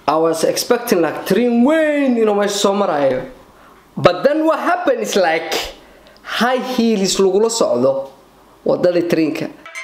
I was expecting like train weyn inuu meesha soo marayo but then what happened is like high heels lagula socdo wadadii trainka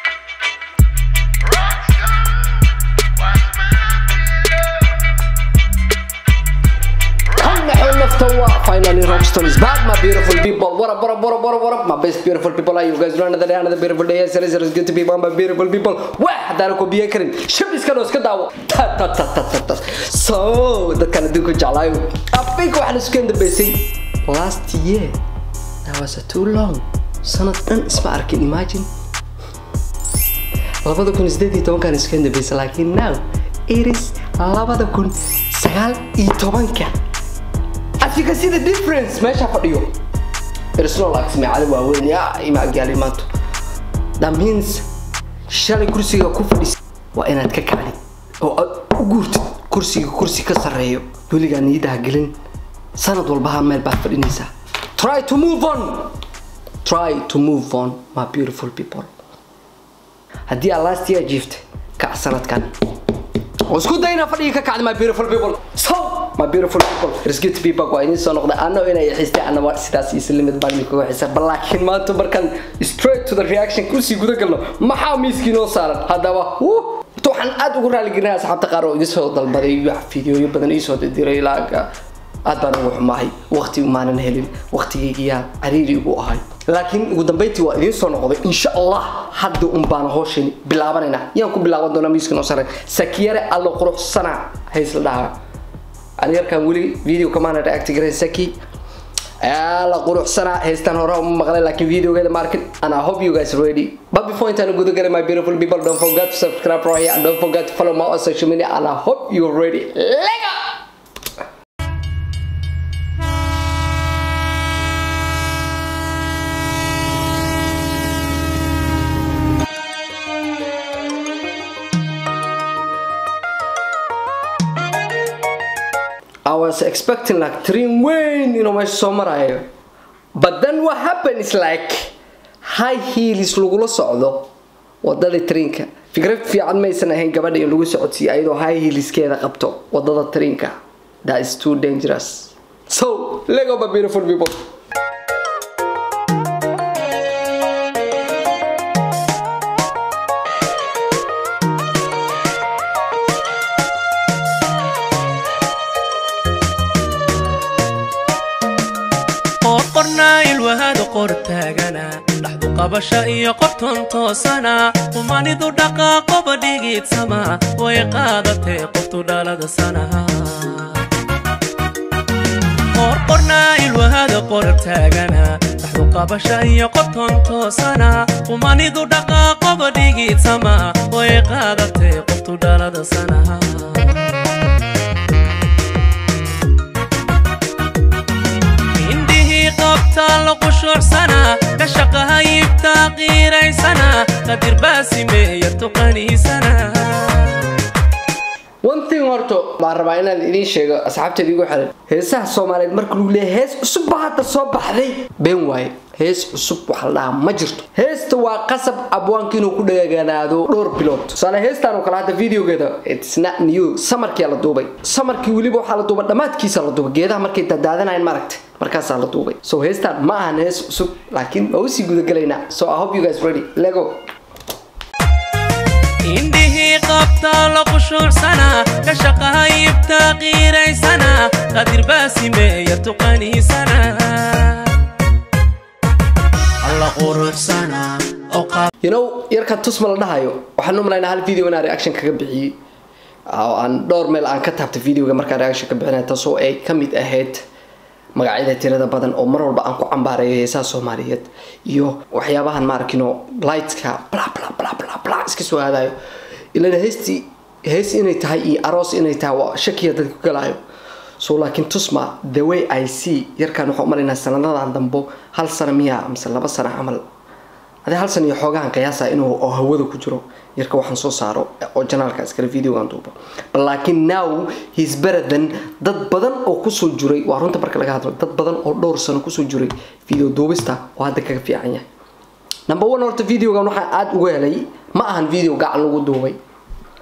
Finally, Rockstone is back, my beautiful people. What up, what up, what up, what up, what up, my best beautiful people. Are you guys doing another day, another beautiful day? Yes, it is, it is good to be one, my beautiful people. Wah, hadaan ku biyo karin. Shab iska noo iska daawo. Ta ta ta ta ta ta. So, dadkan adduunka jeclaayo. Afayka waxaan isku dambeysay last year. That was too long. Sanad dhan isma arkin, imagine. labada kun sideed iyo tobankan isku dambeysay laakiin now it is labada kun sagaal iyo tobanka as you can see the difference meesha fadhiyo it is not like samecada waaweyn yaa imaagaali maanto that means shalay kursiga ku fadhis waa inaad ka kacdi oo aad u guurtid kursiga kursi ka sarreeyo weligaa niyadaha gelin sanad walbaha meel baad fadhinaysaa try to move on try to move on my beautiful people haddii aad last year jiiftay kac sanadkan oo isku day inaa fadhiga ka kacda my beautiful people so my beautiful people it's good to be back waa idin soo noqday anna inay xiistay anna sidaas iyo limid baan idinkuga xiisa bal laakiin maanta markaan straight to the reaction kusii guda galno maxaa miiskii noo saaran haddaba horta waxaan aad ugu raaligelinaya asxaabta qaar oo idin soo dalbaday wax fideoyo badan iisoo diray ilaaga aad baan ugu xumahay waqti umaanan helin waqtigaygiyaa cariiri ugu ahay laakiin ugu dambeyntii waa idiin soo noqday insha allah hadda un baan hooshani bilaabanayna yaan ku bilaaban doonaa miiska noo sare sakiyare allo quruxsana haysla dhahaa ani yarkaan weli video kamaana react garay saki la quruxsanaa heystaan hore uma maqlay laakiin videogeeda ma arkin and I hope you guys are ready but before intaan guda galay my beautiful people don't forget to subscribe right here and don't forget to follow my on social media and I hope you are ready Lego! I was expecting like train weyn inuu meesha soo marayo but then what happened is like high heels lagula socdo wadadii trainka fikrad fiican maysan ahayn gabadha in lagu socodsiiyo ayadoo high heelskeeda qabto wadada trainka that is too dangerous so lego my beautiful people qorqornaa ilwahada qor taagana dhaxdu qabasha iyo qorton toosana qumanidu dhaqaaqoba dhigiidsama way qaadatee qoftu dhalada sanaha qorqornaa ilwahada qor taagana dhaxdu qabasha iyo qorton toosana qumanidu dhaqaaqoba dhigiidsama way qaadatee qoftu dhalada sanaha ka shaqaha iibtaa qiiraysana qadir baasimeeya tuqaniisana one thing horto baan rabaa inaan idiin sheego asxaabteeda igu xiran heesaha soomaaliyeed marka lagu leeyahay hees cusub baa hadda soo baxday been waaye hees cusub waxa la dhahaa ma jirto heesta waa qasab abwaanka inuu ku dhagaganaado dhowr bilood tusaale heestaan oo kale hadda videogeeda it's not new samarkiyaa la duubay samarkii weliba waxaa la duubay dhammaadkiisa la duubay geedaha markay dadaadanayan maaragtay markaasaa la duubay so heestaan ma ahan hees cusub laakiin waa usii gudagalaynaa so i hope you guys ready lego indhihii qabtaa la qushuucsana ka shaqaha iibtaa qiiraysana qadir baasimeeya tuqaniisana alla quruxsana you know yarkan tusma la dhahayo waxaan u malaynaa hal video inaan reaction kaga bixiyey oo aan dhowr meel aan ka taabtay videoga markaan reaction ka bixinay taasoo ay ka mid ahayd magacyada tirada badan oo mar walba aan ku cambaareeyo heesaha soomaaliyeed iyo waxyaabahan maarkino lightka bla bla bla bla bla iska soo aadayo ilaa heestii hees inay tahay iyo aroos inay tahay waa shakiya dadka ku galaayo so laakiin tusma the way i see yarkaan waxaan u malaynaa sanadadan dambo hal sano miya mise laba sano camal hadii hal san iyo xoogahan qiyaasa inuu oo hawada ku jiro yarka waxaan soo saaro oo janaalka iskale videogan duubo bal laakiin now he's better than dad badan oo kusoo jiray waa runta marka laga hadlo dad badan oo dhowr sano kusoo jiray video duubista oo hadda kaga fiican yahay number one horta videogan waxaan aada uga helay ma ahan video gacan lagu duubay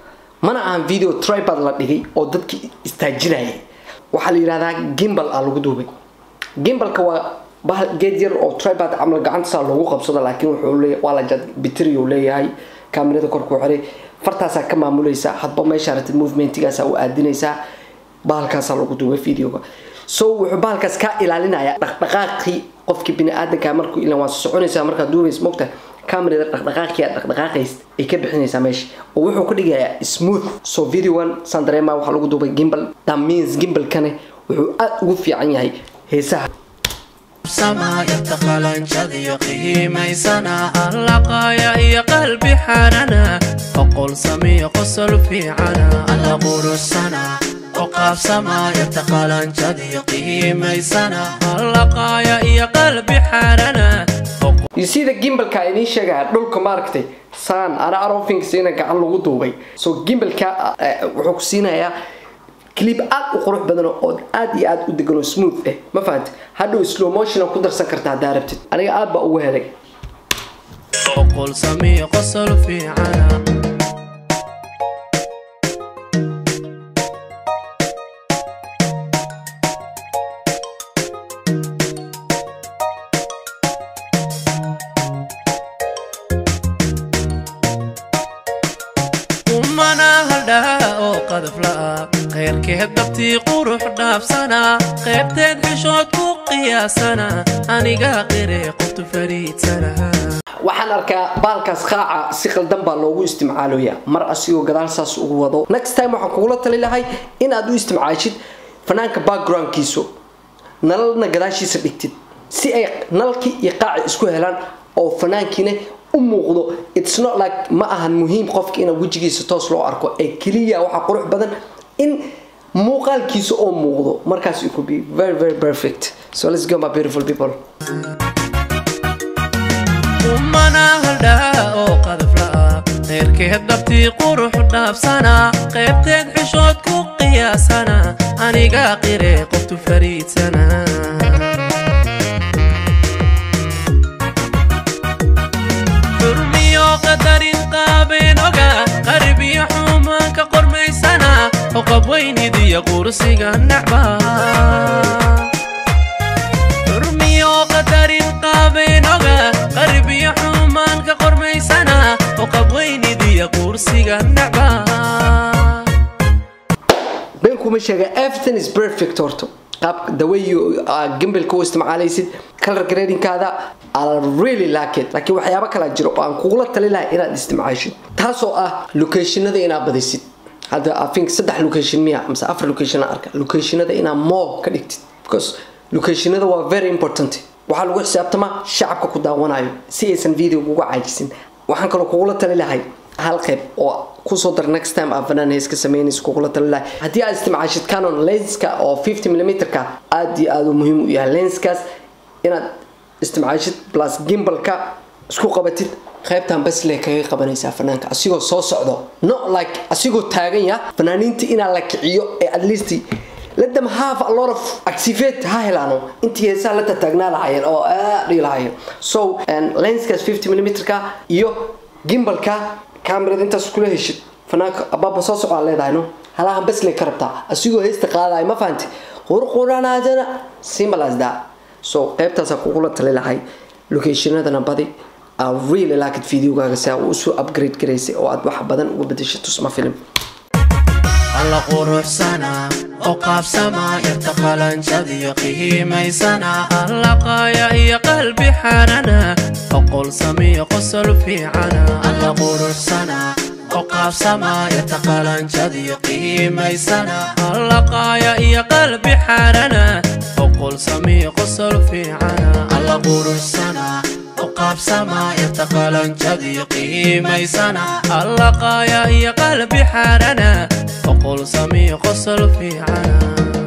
mana ahan video tribad la dhigay oo dadki istaajinaya waxaa la yidhahdaa gimbal aa lagu duubay gimbalka waa bahal geed yar oo tribad camal gacantasaa loogu qabsado laakiin wuxuu leeyahay waa la jad bitri uu leeyahay kaamirada korku xiray fartaasaa ka maamulaysa hadba meesha ratid movementigaasaa u aadinaysaa bahalkaasaa lagu duubay videoga so wuxuu bahalkaas kaa ilaalinaya dhaqdhaqaaqii qofkii bini-aadanka markuu ilan waa soconaysaa markaad duubays mogta kamerada dhaqdhaqaaqii aad dhaqdhaqaaqays ay ka bixinaysaa meesha oo wuxuu ka dhigayaa smooth so videogan saan dareemaa waxaa lagu duubay gimbal that means gimbalkane wuxuu aad ugu fiican yahay heesaha samaayarta qalanjadiyo qihiimaysana allaqaaya iyo qalbi xarana oqol samiyo qosol fiicana alla qurusana oqaabsamaayarta qalanjadiyo qihiimaysana allaqaaya iyo qalbi xarana you see the gimbalka idiin sheegaya dhulka maaragtay saan ana arofinksiina gacan lagu duubay so gimbalka wuxuu ku siinayaa clip aad u qurux badan oo aad iyo aad u degan oo smooth eh ma fahanti hadhow slow motion ku darsan kartaa haddaa rabtid aniga aad baa ugu helay oqol samiyo qosol fiicana umana haldhaa oo qadaf la'a khayrkeed dabtii qurux dhaafsana qaybteed xishood ku qiyaasana aniga qire qoftu fariidsana waxaan arkaa baalkaas qaaca si qaldan baa loogu istimcaaloya mar asigoo gadaal saas ugu wado next time waxaan kugula tali lahay inaad u istimcaashid fanaanka backgroundkiisu nalalna gadaashiisa dhigtid si ay nalkii iyo qaaci isku helaan oo fanaankiina u muuqdo its not like ma ahan muhiim qofka ina wejigiisa toos loo arko ee keliya waxaa qurux badan in muuqaalkiisa oo muuqdo markaas it could be very very perfect so let's go my beautiful people umana haldhaa oo qadaf la'a khayrkeed dabtii qurux dhaafsana qaybteed xishood ku qiyaasana aniga qire qoftu fariidsana xurmiyo qadarin qaabeen oga qarbiyo xumaanka qormaysana oqab weynidiyo qursiga nacba xurmiyo qadarin qaabeen oga qarbiyo xumaanka qormaysana oqab weynidiyo qursiga nacba been kuma sheega everything is perfect horto qaabka the way you uh, gimbalka u isticmaalaysid color gradingkaada I really like it laakiin waxyaabo kala jiro oo aan kugula tali lahay inaad isticmaashid taasoo ah locationada inaad badisid hadda I think saddex location miya mise afar location aan arka locationada inaad more ka dhigtid because locationada waa very important waxaa lagu xisaabtamaa shacabka ku daawanayo si aysan video uga caajisin waxaan kaloo kugula tali lahay hal qayb oo kusoo dar next time aa fanaan heeska sameynaysa kugula tali lahay haddii aad isticmaashid canon lenska oo 50 mm-ka aad iyo aad u muhiim u yahay lenskaas inaad isticmaashid plus gimbalka isku qabatid qaybtan bas lee kaga qabanaysaa fanaanka asigoo soo socdo not like asigoo taagan ya fanaaniinta inaa la kiciyo ee at least let them have a lot of activate ha helaano intii heesaha la tataagnaa lahaayeen oo aad dhihi lahaayeen so lenskaas 50 mm-ka iyo gimbalka kamerada intaas kula heshid fanaanka abaaba soo socdaa leedahay no halahan bas lee ka rabtaa asigoo heesta qaadaya ma fahanti qurquranaadana simple as that so qaybtaasaa kugula tali lahay locationadana badi I really like it videogaaga si aa usoo upgrade garaysay oo aad wax badan uga bedeshay tusma film alla quruxsana oo qaabsama yarta qalanjadiyo qihiimaysana allaqaaya iyo qalbi xarana oqol samiyo qosol fiicana alla quruxsana oo qaabsama yarta qalanjadiyo qihiimaysana allaqaaya iyo qalbi xarana oqol samiyo qosol fiicana alla quruxsana qaabsama yarta qalanjadiyo qihiimaysana allaqaaya iyo qalbi xarana oqol samiyo qosol fiicana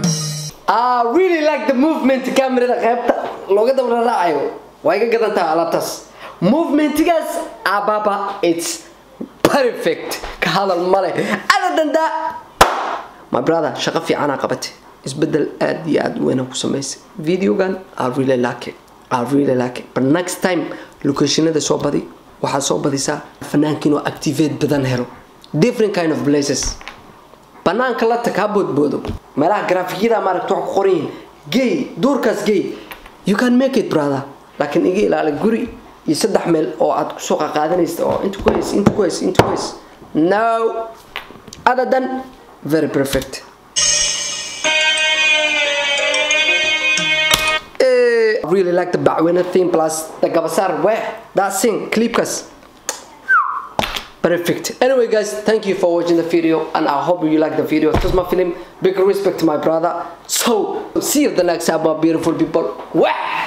I really like the movement kamerada qaybta looga dabra raacayo waa iga gadan tahay alaabtaas movementigaas ababa it's perfect ka hadal male ada dandaa my brother shaqo fiicanaa qabatay isbedel aad iyo aad u weyn ku samaysay videogan I really like it I really like it but next time locationada soo badi waxaad soo badisaa fanaanka inuu activate badan helo different kind of places banaanka la tag ha boodboodo meelaha graafikyada maaragta wax ku qoran yihiin gay duurkaas gay you can make it brother laakiin iga ilaali guri iyo saddex meel oo aad kusoo qaqaadanaysa oo inta ku hays inta ku hays inta ku hays no other than very perfect Eh, I really like the backwinner theme plus the gabasar where that sing clipkas perfect anyway guys thank you for watching the video and i hope you like the video it was my film big respect to my brother so see you the next time my beautiful people Wah!